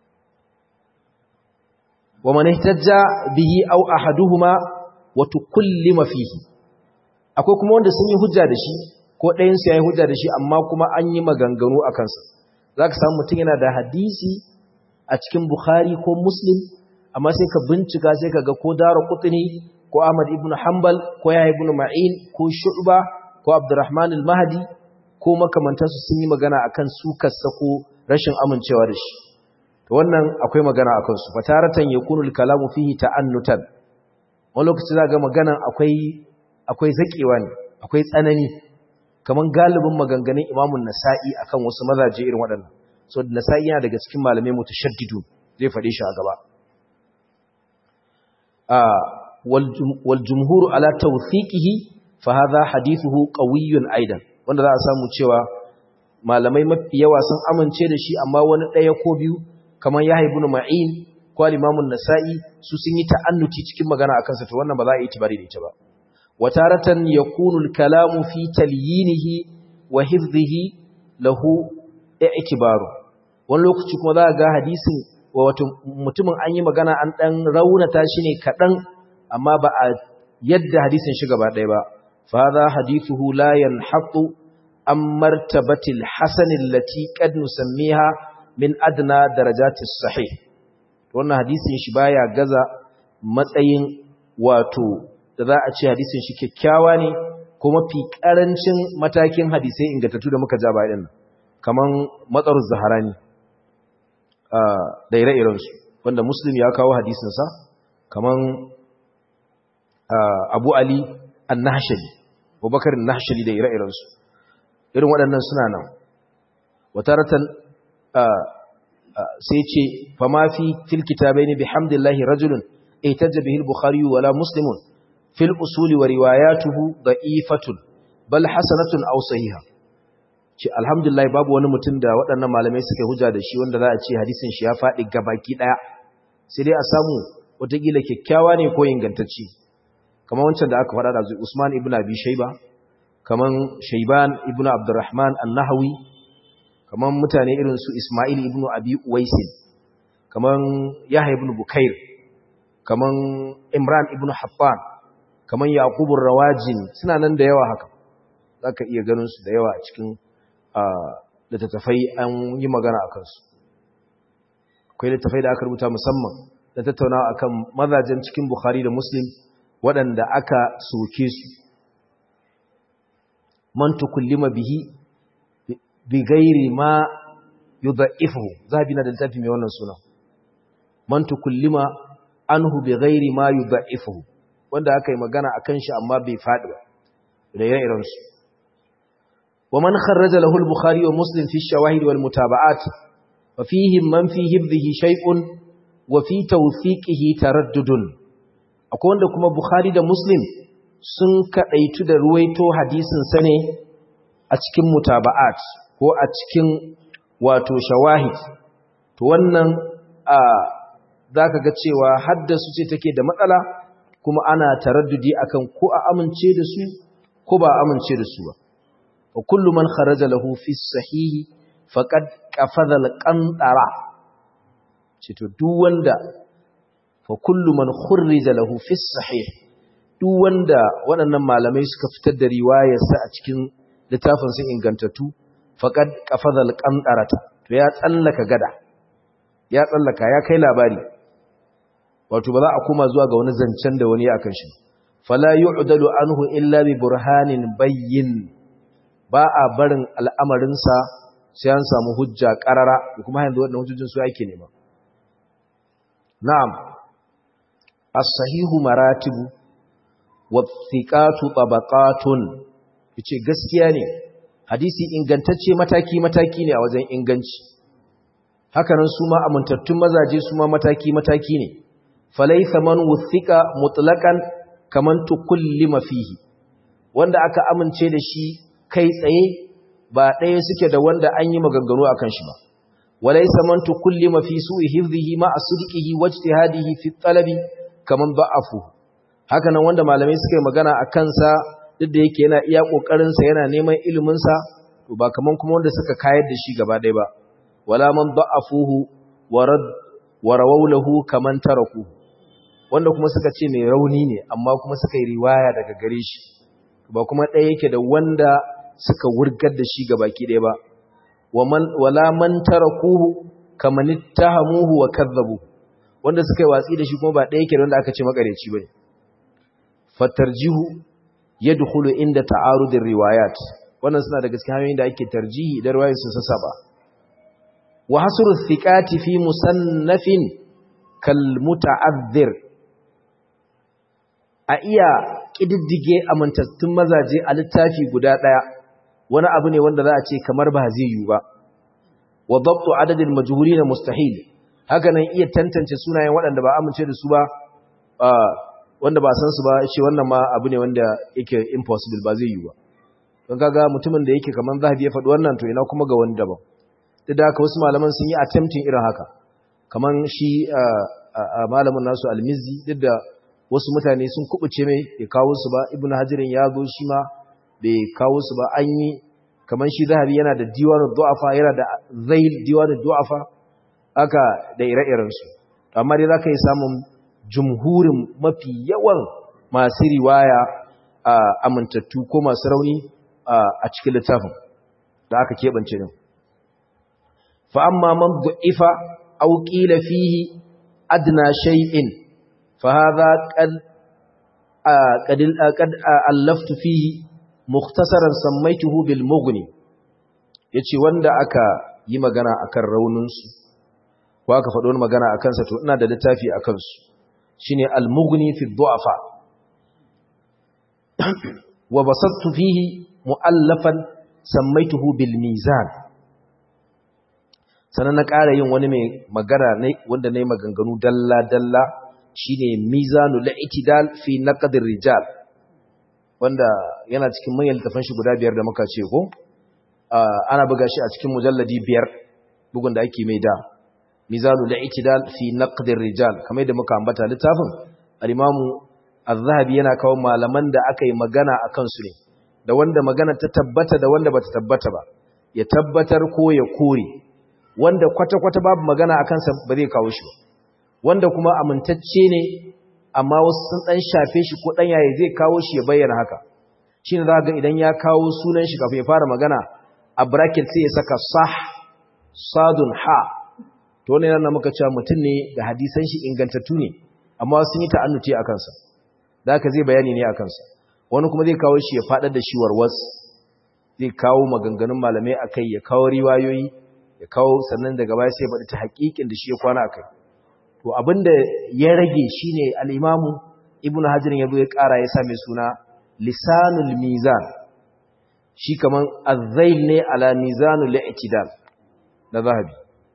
wa man ihtajja bihi aw ahaduhuma wa tukallima fihi akwai kuma wanda sun yi hujja da shi ko ɗayan su yayi hujja da shi amma kuma an yi maganganu a kansa zaka samu mutum yana da hadisi a cikin bukhari ko muslim amma sai ka bincika sai ka ga ko dara qutni ko ahmad ibn hanbal ko yahya ibn ma'in ko shu'ba ko abdurrahman al-mahdi ko makamantansu sun yi magana akan sukarsa ko rashin amincewa da shi to wannan akwai magana akan su fataratan yakunu al-kalamu fihi ta'annutan wani lokaci za ga maganan akwai akwai zakewa ne akwai tsanani kaman galibin maganganun imamun nasa'i akan wasu mazaje irin waɗannan so nasa'i yana daga cikin malamai mutashaddidu zai faɗe shi a gaba wal jumhur ala tawthiqihi fa hadha hadithuhu qawiyyun aidan wanda za a samu cewa malamai mafi yawa sun amince da shi amma wani ɗaya ko biyu kamar Yahya ibn Ma'in ko al-Imam nasai su sun yi ta'annuti cikin magana akan sa to wannan ba za a yi tibari da ita ba wataratan yakunu al-kalamu fi talyinihi wa hifdhihi lahu i'tibaru wani lokaci kuma za ga hadisin wato mutumin an yi magana an dan raunata shi ne kadan amma ba a yadda hadisin shi gaba ɗaya ba fa hadha hadithuhu la yanhaqu an martabatil hasan allati qad nusammiha min adna darajatis sahih wannan hadisin shi baya gaza matsayin wato da za a ce hadisin shi kyakkyawa ne ko mafi karancin matakin hadisai ingantattu da muka ja bayan nan kaman matsarus zaharani da ire-iren su wanda muslim ya kawo hadisin sa kaman abu ali an-nahshali abubakar an-nahshali da ire-iren su irin waɗannan suna nan wataratan sai ce fama fi fil kitabaini bihamdillahi rajulun ihtajja bihi al-bukhari wala muslimun fil usuli wa riwayatuhu da'ifatun bal hasanatun aw sahiha ce alhamdulillah babu wani mutum da waɗannan malamai suka hujja da shi wanda za a ce hadisin shi ya faɗi gabaki ɗaya sai dai a samu wataƙila kyakkyawa ne ko ingantacce kamar wancan da aka faɗa da Usman ibn Abi Shayba kaman Shayban ibn Abdurrahman an-Nahawi kaman mutane irin su Ismail ibn Abi Uwais kaman Yahya ibn Bukair kaman Imran ibn Haffan kaman Yaqub rawajin suna nan da yawa haka zaka iya ganin su da yawa a cikin littattafai an yi magana akan su akwai littafai da aka rubuta musamman da tattaunawa akan mazajen cikin Bukhari da Muslim waɗanda aka soke su man tukullima bihi bi ghairi ma yudha'ifu zabi na da littafi mai wannan suna man tukullima anhu bi ghairi ma yudha'ifu wanda aka yi magana akan shi amma bai faɗi ba da ire-iren su wa man kharraja lahu al-bukhari wa muslim fi ash-shawahid wal mutaba'at fa fihi man fi hibdhihi shay'un wa fi tawthiqihi taraddudun akwai wanda kuma bukhari da muslim sun kadaitu da ruwaito hadisin sa ne a cikin mutaba'at ko a cikin wato shawahid to wannan a zaka ga cewa haddasu ce take da matsala kuma ana taraddudi akan ko a amince da su ko ba amince da su ba wa kullu man kharaja lahu fi sahihi faqad qafadha al-qantara ce to duk wanda fa kullu man khurrija lahu fi sahih duk wanda waɗannan malamai suka fitar da riwayarsa a cikin littafin sun ingantattu faqad qafadha al-qantarata to ya tsallaka gada ya tsallaka ya kai labari wato ba za a koma zuwa ga wani zancen da wani akan shi fala yu'dalu anhu illa bi burhanin bayyin ba a barin al'amarin sa sai an samu hujja qarara kuma yanzu wannan hujjojin su yake nema na'am as-sahihu maratibu wa thiqatu tabaqatun yace gaskiya ne hadisi ingantacce mataki-mataki ne a wajen inganci hakanan su ma amintattun mazaje su ma mataki-mataki ne falaisa man wuthika mutlaqan kaman tukullima fihi wanda aka amince da shi kai tsaye ba ɗaya suke da wanda an yi maganganu akan shi ba walaisa man tukullima fi su'i hifdhihi ma asdiqihi wajtihadihi fi talabi kaman da'afu hakanan wanda malamai suka yi magana akan sa duk da yake yana iya ƙoƙarinsa yana neman iliminsa to ba kaman kuma wanda suka kayar da shi gaba ɗaya ba wala man da'afuhu wa rawaulahu kaman taraku wanda kuma suka ce mai rauni ne amma kuma suka yi riwaya daga gare shi ba kuma ɗaya yake da wanda suka wurgar da shi gabaki ɗaya ba wala man tarakuhu kaman ittahamuhu wa kadzabu wanda suka yi watsi da shi kuma ba ɗaya yake da wanda aka ce makareci bane fatarjihu yadkhulu inda ta'arudir riwayat wannan suna daga cikin hanyoyin da ake tarjihi idan riwayoyi sun saba wa hasru thiqati fi musannafin kal muta'azzir a iya kididdige amintattun mazaje a littafi guda daya wani abu ne wanda za a ce kamar ba zai yi ba wa dabtu adadil majhulin mustahil haka nan iya tantance sunayen waɗanda ba amince da su ba wanda ba san su ba ce wannan ma abu ne wanda yake impossible ba zai yi ba don kaga mutumin da yake kaman zahabi ya faɗi wannan to ina kuma ga wani daban duk da haka wasu malaman sun yi attempting irin haka kaman shi malamin nasu almizi duk da wasu mutane sun kubuce mai bai kawo su ba ibnu hajirin ya zo shi ma bai kawo su ba an yi kaman shi zahabi yana da diwanu du'afa yana da zail diwanu du'afa haka da ire-irensu amma dai zaka yi samun jumhurin mafi yawan masu riwaya a amintattu ko masu rauni a cikin littafin da aka keɓance din fa amma man du'ifa aw qila fihi adna shay'in fa hadha qad qad qad allaftu fihi mukhtasaran sammaytuhu bil mughni yace wanda aka yi magana akan raunin su ko aka faɗo magana akan sa to ina da littafi akan su shine al-mughni fi du'afa wa basattu fihi mu'allafan sammaituhu bil mizan sanan na ƙara yin wani mai magana ne wanda nayi maganganu dalla dalla shine mizanul i'tidal fi naqd rijal wanda yana cikin manyan littafan shi guda biyar da muka ce ko ana buga shi a cikin mujalladi biyar bugun da ake mai da mizanul i'tidal fi naqd rijal kamar da muka ambata littafin al-imamu az-zahabi yana kawo malaman da aka yi magana akan su ne da wanda magana ta tabbata da wanda bata tabbata ba ya tabbatar ko ya kore wanda kwata-kwata babu magana akan sa ba zai kawo shi ba wanda kuma amintacce ne amma wasu sun dan shafe shi ko dan yayi zai kawo shi ya bayyana haka shine za ga idan ya kawo sunan shi kafin ya fara magana a bracket sai ya saka sah sadun ha to to wannan yana muka cewa mutum ne da hadisan shi ingantattu ne amma sun yi ta'annuti a kansa da haka zai bayani ne a kansa wani kuma zai kawo shi ya faɗar da shi warwas zai kawo maganganun malamai a kai ya kawo riwayoyi ya kawo sannan daga baya sai baɗi ta haƙiƙin da shi ya kwana a kai to abinda ya rage shine al-imamu ibnu hajar ya zo ya ƙara ya sa mai suna lisanul mizan shi kaman azzail ne ala mizanul i'tidal na zahabi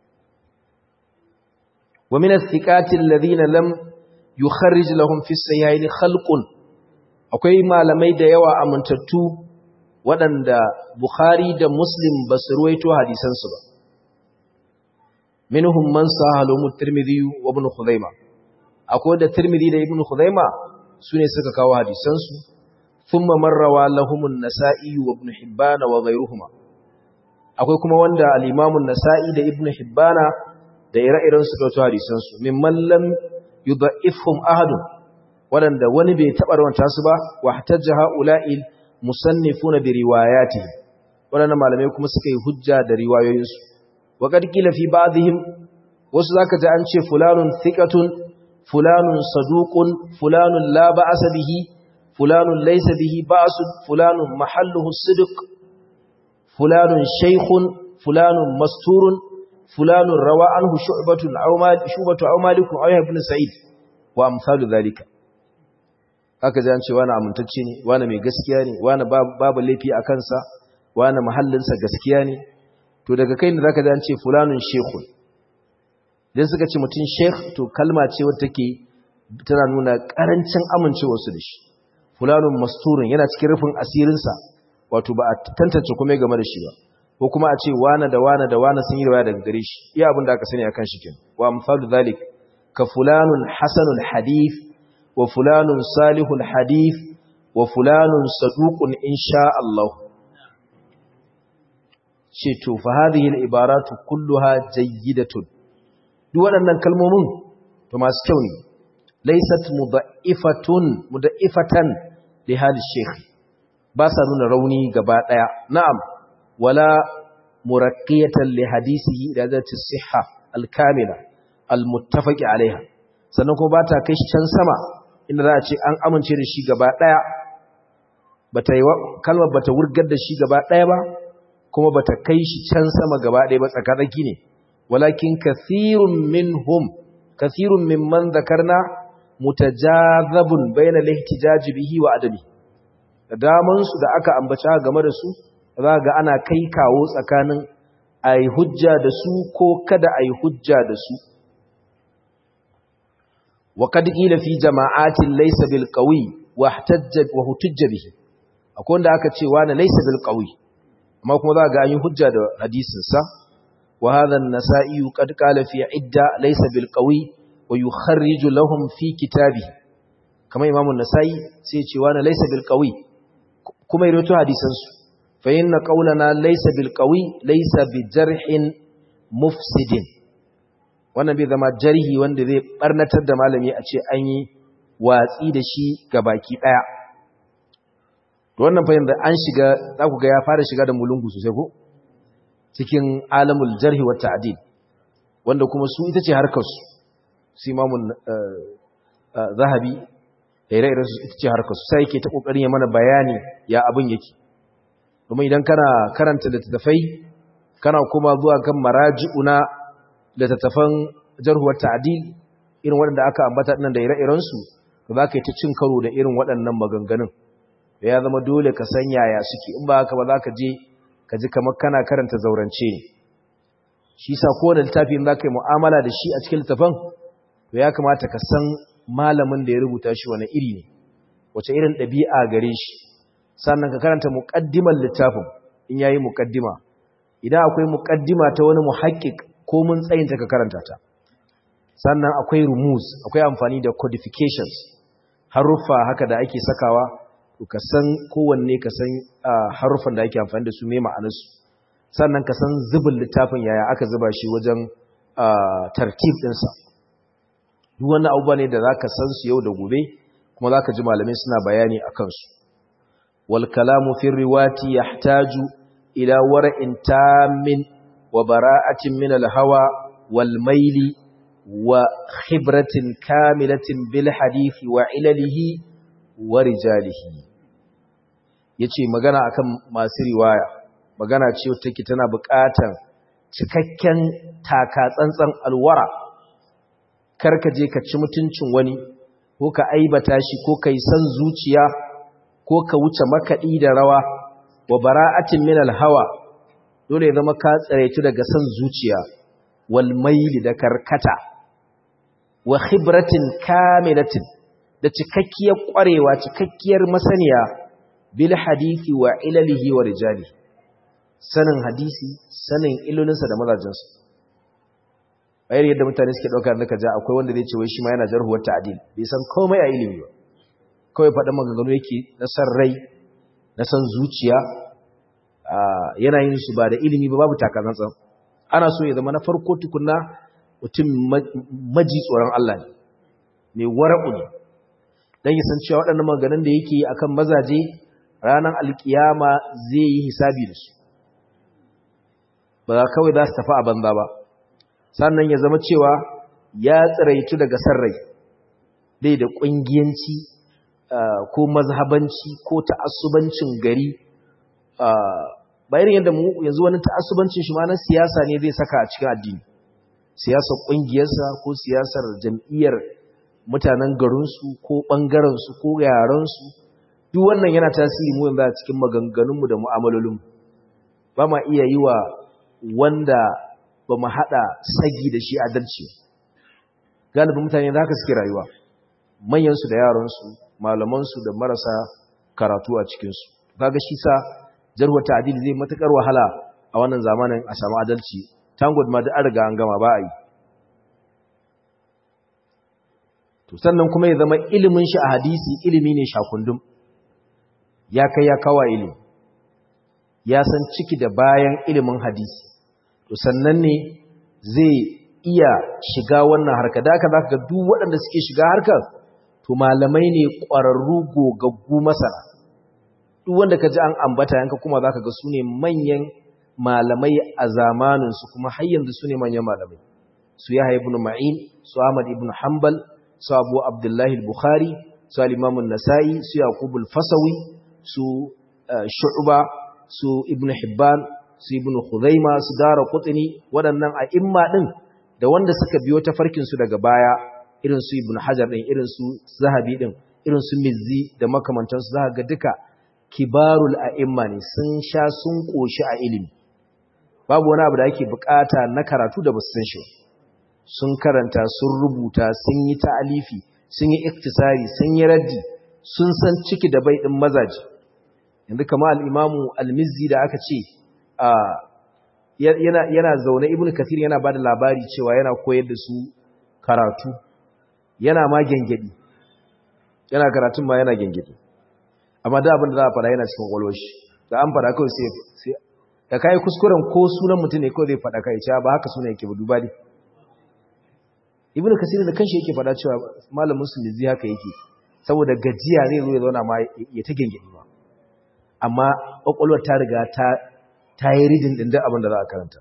wa min as-siqati alladhina lam yukharrij lahum fi sayyain khalqun akwai malamai da yawa amintattu waɗanda bukhari da muslim ba su ruwaito hadisansu ba minhum man sahalu tirmidhi wa ibn khuzaimah akwai da tirmidhi da ibn khuzaimah sune suka kawo hadisansu thumma marrawa lahumun nasa'i wa ibn hibban wa ghayruhuma akwai kuma wanda al-imam an-nasa'i da ibn hibban da ire-iren su kawo hadisansu mimman lam yudha'ifhum ahadun wadanda wani bai taba rawanta su ba wa hatajja ha'ula'il musannifuna bi riwayatihi wadannan malamai kuma suka yi hujja da riwayoyinsu wa qad qila fi ba'dihim wasu zaka ji an ce fulanun thiqatun fulanun saduqun fulanun la ba'sa bihi fulanun laysa bihi ba'sun fulanun mahalluhu sidq fulanun shaykhun fulanun masturun fulanun rawa anhu shu'batun aw mal shubatu aw malikun aw ibn sa'id wa amsalu dhalika aka ji an ce wani amintacce ne wani mai gaskiya ne wani babu laifi a kansa wani mahallinsa gaskiya ne to daga kai ne zaka ji an ce fulanun shaykhun idan suka ce mutum sheikh to kalma ce wadda take tana nuna karancin amincewarsu da shi fulanun masturin yana cikin rufin asirinsa wato ba a tantance kuma game da shi ba ko kuma a ce wane da wane da wane sun yi riwaya daga gare shi iya abin da aka sani akan shi kin wa misalu zalik ka fulanun hasanul hadith wa fulanun salihul hadith wa fulanun saduqun insha Allah ce to fa hadhihi al-ibaratu kulluha jayyidatun duk waɗannan kalmomin to masu kyau ne laysat mudha'ifatun mudha'ifatan li hal shaykh ba sa nuna rauni gaba daya na'am wala muraqqiyatan li hadisihi da zati sihha al-kamila al-muttafaq alaiha sannan kuma ba ta kai shi can sama inda za a ce an amince da shi gaba daya bata yi kalmar bata wurgar da shi gaba daya ba kuma bata kai shi can sama gaba daya ba tsakatsaki ne walakin kathirun minhum kathirun mimman zakarna mutajazabun bayna al-ihtijaj bihi wa adami da daman su da aka ambaci game da su za ga ana kai kawo tsakanin ai hujja da su ko kada ai hujja da su wa kad qila fi jama'atin laysa bil qawi wa ihtajja wa hutujja bihi akwai wanda aka ce wani laysa bil qawi amma kuma za ga an yi hujja da hadisin sa وهذا النسائي قد قال في عدة ليس بالقوي ويخرج لهم في كتابه كما إمام النسائي سيتي وانا ليس بالقوي كما يروتو حديثا فإن قولنا ليس بالقوي ليس بجرح مفسد wannan bai zama jarhi wanda zai barnatar da malami a ce an yi watsi da shi ga baki daya to wannan fahimta an shiga za ku ga ya fara shiga da mulungu sosai ko cikin alamul jarhi wa ta'dil wanda kuma su ita ce harkar su su imamun zahabi ire-iren su ita ce harkar su sai yake ta kokarin ya mana bayani ya abin yake domin idan kana karanta littattafai kana kuma zuwa kan maraji'una littattafan jarhu wa ta'dil irin waɗanda aka ambata dinnan da ire-iren su za ka yi ta cin karo da irin waɗannan maganganun ya zama dole ka san yaya suke in ba haka ba za ka je ka ji kamar kana karanta zaurance ne shi sa kowane littafin za ka yi mu'amala da shi a cikin littafin to ya kamata ka san malamin da ya rubuta shi wani iri ne wace irin ɗabi'a gare shi sannan ka karanta muƙaddimar littafin in yayi muƙaddima idan akwai muƙaddima ta wani muhakkik ko mun tsayinta ka karanta ta sannan akwai rumus akwai amfani da codifications haruffa haka da ake sakawa ka san kowanne ka san harufan da ake amfani da su mai ma'anarsu sannan ka san zubin littafin yaya aka zuba shi wajen tartib ɗinsa duk wani abubuwa ne da za ka san su yau da gobe kuma za ka ji malamai suna bayani a kansu wal kalamu fi riwati yahtaju ila wara'in tamin wa bara'atin min al hawa wal maili wa khibratin kamilatin bil hadithi wa ilalihi wa rijalihi yace magana akan masu riwaya magana ce take tana buƙatar cikakken taka tsantsan alwara karka je ka ci mutuncin wani ko ka aibata shi ko kai san zuciya ko ka wuce makaɗi da rawa wa bara'atin min alhawa dole ya zama ka tsaraitu daga san zuciya wal maili da karkata wa khibratin kamilatin da cikakkiyar ƙwarewa cikakkiyar masaniya bil hadisi wa ilalihi wa rijali sanin hadisi sanin ilolinsa da mazajinsa bayar yadda mutane suke ɗauka da ka ja akwai wanda zai ce wai shi ma yana jarhuwar ta'adil bai san komai a ilimi ba kawai faɗin maganganu yake na san rai na san zuciya yana yin su ba da ilimi ba babu takazantsan ana so ya zama na farko tukunna mutum maji tsoron Allah ne mai wara'u ne don yi san cewa waɗannan maganganun da yake akan mazaje ranar alkiyama zai yi hisabi da su ba kawai za su tafi a banza ba sannan ya zama cewa ya tsiraitu daga sarrai dai da ƙungiyanci ko mazhabanci ko ta'assubancin gari bayan yadda mu yanzu wani ta'assubancin shi ma na siyasa ne zai saka a cikin addini siyasar ƙungiyarsa ko siyasar jam'iyyar mutanen garinsu ko ɓangarensu ko yarensu duk wannan yana tasiri mu yanzu a cikin maganganunmu da mu'amalolinmu ba ma iya yi wa wanda ba mu haɗa sagi da shi adalci galibin mutane da haka suke rayuwa manyansu da yaransu malamansu da marasa karatu a cikinsu kaga shi sa jarwa ta'dil zai matakar wahala a wannan zamanin a samu adalci tangod ma da an riga an gama ba a yi to sannan kuma ya zama ilimin shi a hadisi ilimi ne shakundum ya kai ya kawa ilimi ya san ciki da bayan ilimin hadisi to sannan ne zai iya shiga wannan harka da aka zaka ga duk waɗanda suke shiga harkar to malamai ne ƙwararru gogaggu masana duk wanda ka ji an ambata yanka kuma zaka ga su ne manyan malamai a zamaninsu kuma har yanzu su ne manyan malamai su Yahya ibn Ma'in su Ahmad ibn Hanbal su Abu Abdullah al-Bukhari su al-Imam an-Nasa'i su Yaqub al-Fasawi su Shu'ba su Ibn Hibban su Ibn Khuzaima su Dara Qutni waɗannan a'imma din da wanda suka biyo ta farkin su daga baya irin su Ibn Hajar din irin su Zahabi din irin su Mizzi da makamantansu za ga duka kibarul a'imma ne sun sha sun koshi a ilimi babu wani abu da ake bukata na karatu da basu san shi sun karanta sun rubuta sun yi ta'alifi sun yi iktisari sun yi raddi sun san ciki da bai din mazaji yanzu kama al-imamu al-mizzi da aka ce yana yana zaune ibnu kathir yana bada labari cewa yana koyar da su karatu yana ma gengedi yana karatun ma yana gengedi amma da abin da za a fara yana cikin kwalwashi da an fara kawai sai da kai kuskuren ko sunan mutum ne kawai zai fada kai cewa ba haka sunan yake ba duba dai ibn kasir da kanshi yake fada cewa malam musulmi zai haka yake saboda gajiya zai zo ya zauna ma ya ta gengedi ba amma kwakwalwar ta riga ta ta yi ridin din da abin da za a karanta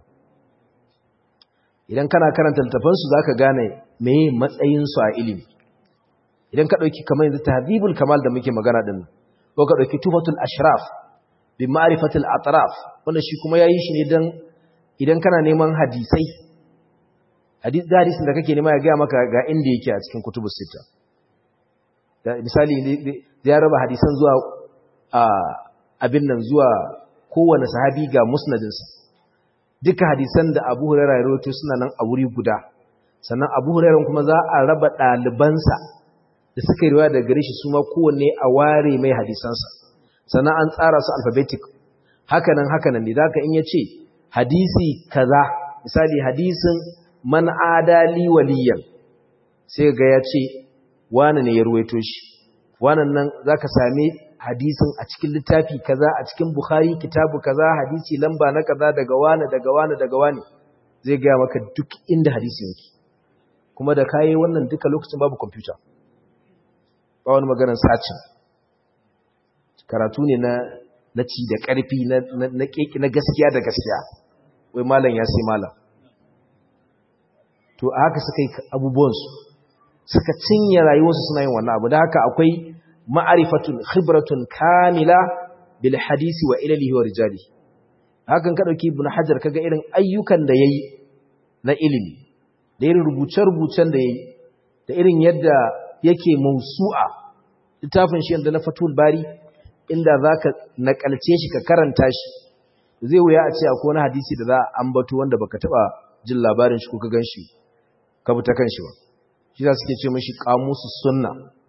idan kana karanta littafan su zaka gane meye matsayin su a ilimi idan ka dauki kamar yanzu tahdhibul kamal da muke magana din ko ka dauki tufatul ashraf bi ma'rifatil atraf wanda shi kuma yayi shi ne dan idan kana neman hadisai hadis da hadisin da kake nema ya ga maka ga inda yake a cikin kutubus sita da misali ya raba hadisan zuwa abin nan zuwa kowane sahabi ga musnadinsa duka hadisan da Abu Hurairah ya rawaito suna nan a wuri guda sannan Abu Hurairah kuma za a raba ɗalibansa da suka yi riwaya daga gare shi su ma kowanne a ware mai hadisansa sannan an tsara su alphabetic hakanan hakanan ne zaka in yace hadisi kaza misali hadisin man adali waliyan sai ga yace wani ne ya ruwaito shi wannan nan zaka same hadisin a cikin littafi kaza a cikin bukhari kitabu kaza hadisi lamba na kaza daga wani daga wani daga wani zai ga maka duk inda hadisi yake kuma da kai wannan duka lokacin babu computer ba wani maganar sacin karatu ne na na ci da ƙarfi na keke na gaskiya da gaskiya wai malam ya sai malam to a haka suka yi abubuwansu suka cinye rayuwarsu suna yin wannan abu da haka akwai ma'arifatun khibratun kamila bil hadisi wa ilalihi wa rijali hakan ka dauki ibn hajar kaga irin ayyukan da yayi na ilimi da irin rubuce-rubucen da yayi da irin yadda yake mausu'a littafin shi da na fatul bari inda zaka nakalce shi ka karanta shi zai wuya a ce akwai wani hadisi da za a ambato wanda baka taba jin labarin shi ko ka ganshi ka bi ta kanshi ba shi za suke ce mashi kamusu sunna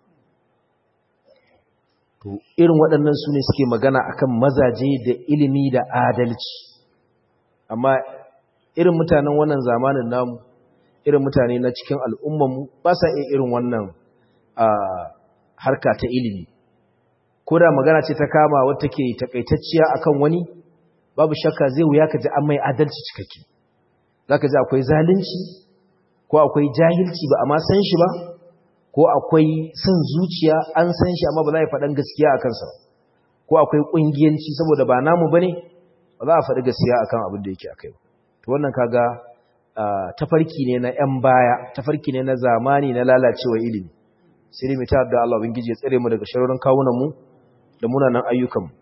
to irin waɗannan su ne suke magana akan mazaje da ilimi da adalci amma irin mutanen wannan zamanin namu irin mutane na cikin al'ummanmu ba sa iya irin wannan harka ta ilimi ko da magana ce ta kama wata ke takaitacciya akan wani babu shakka zai wuya ka ji an mai adalci cikakke za ka ji akwai zalunci ko akwai jahilci ba a ma san shi ba ko akwai son zuciya an san shi amma ba za a faɗan gaskiya a kansa ko akwai ƙungiyanci saboda ba namu ba ne ba za a faɗi gaskiya akan abin da yake akai to wannan kaga tafarki ne na 'yan baya tafarki ne na zamani na lalacewa ilimi sai dai ta da Allah ubangiji ya tsare mu daga sharorin kawunan mu da munanan ayyukan mu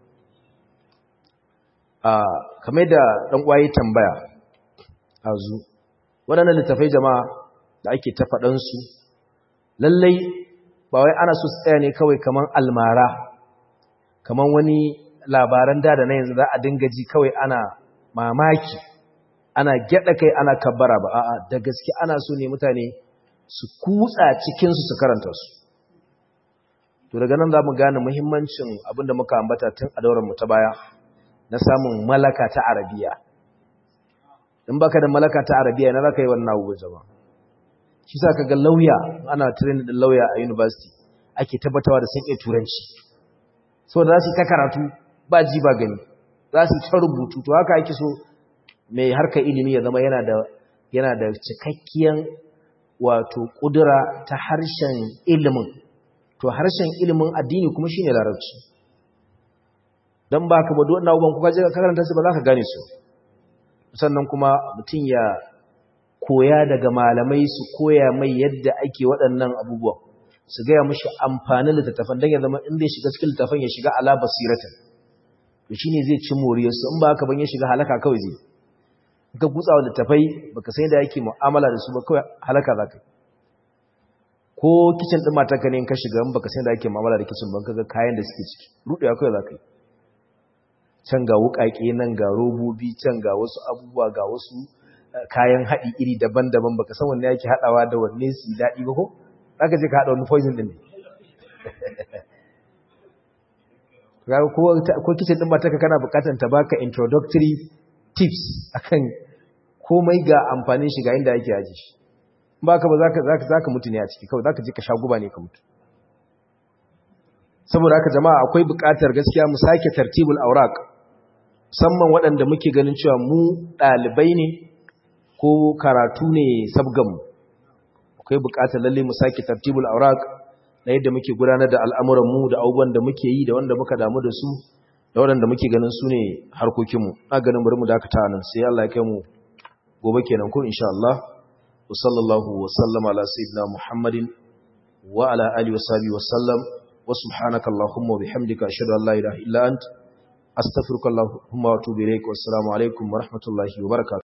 kamar da ɗan ƙwaye tambaya a zu waɗannan littafai jama'a da ake ta faɗansu lallai ba wai ana so tsaya ne kawai kamar almara kamar wani labaran da da na yanzu za a dinga ji kawai ana mamaki ana gyaɗa kai ana kabbara ba a'a da gaske ana so ne mutane su kutsa cikinsu su karanta su to daga nan za mu gane muhimmancin abin da muka ambata tun a daular ta baya na samun malaka ta arabiya in baka da malaka ta arabiya na zaka yi wannan abubuwan zama shi sa kaga lauya ana training din lauya a university ake tabbatawa da sun iya turanci saboda za su ta karatu ba ji ba gani za su ta rubutu to haka ake so mai harka ilimi ya zama yana da yana da cikakkiyan wato kudura ta harshen ilimin to harshen ilimin addini kuma shine larabci dan baka ba duk wannan abubuwan kuka je ka karanta su ba za ka gane su sannan kuma mutum ya koya daga malamai su koya mai yadda ake waɗannan abubuwan su gaya mashi amfanin littattafan don ya zama in zai shiga cikin littattafan ya shiga ala basiratin to shine zai ci moriyarsu in ba haka ban ya shiga halaka kawai zai ka gutsawa littattafai baka sai da yake mu'amala da su ba kawai halaka za ka ko kicin ɗin matarka ne in ka shiga in baka sai da yake mu'amala da kicin ban ka ga kayan da suke ciki ruɗewa kawai za ka yi can ga wuƙaƙe nan ga robobi can ga wasu abubuwa ga wasu kayan haɗi iri daban-daban baka san wanne yake haɗawa da wanne su daɗi ba ko zaka je ka haɗa wani poison din ne ko kitchen din matarka kana buƙatar ta baka introductory tips akan komai ga amfanin shi ga inda yake aji shi ba ka ba zaka zaka zaka mutu ne a ciki kawai zaka je ka sha guba ne ka mutu saboda haka jama'a akwai buƙatar gaskiya mu sake tartibul awraq musamman waɗanda muke ganin cewa mu ɗalibai ne ko karatu ne sabganmu akwai buƙatar lalle mu sake tartibul awraq na yadda muke gudanar da al'amuranmu da abubuwan da muke yi da wanda muka damu da su da waɗanda muke ganin su ne harkokinmu na ganin bari mu dakata nan sai Allah ya kai mu gobe kenan ko insha Allah wa sallallahu wa sallama ala sayyidina Muhammadin wa ala alihi wa sahbihi wa sallam wa subhanaka allahumma wa bihamdika ashhadu an la ilaha illa anta astaghfiruka allahumma wa atubu ilaik wa assalamu alaikum wa rahmatullahi wa barakatuh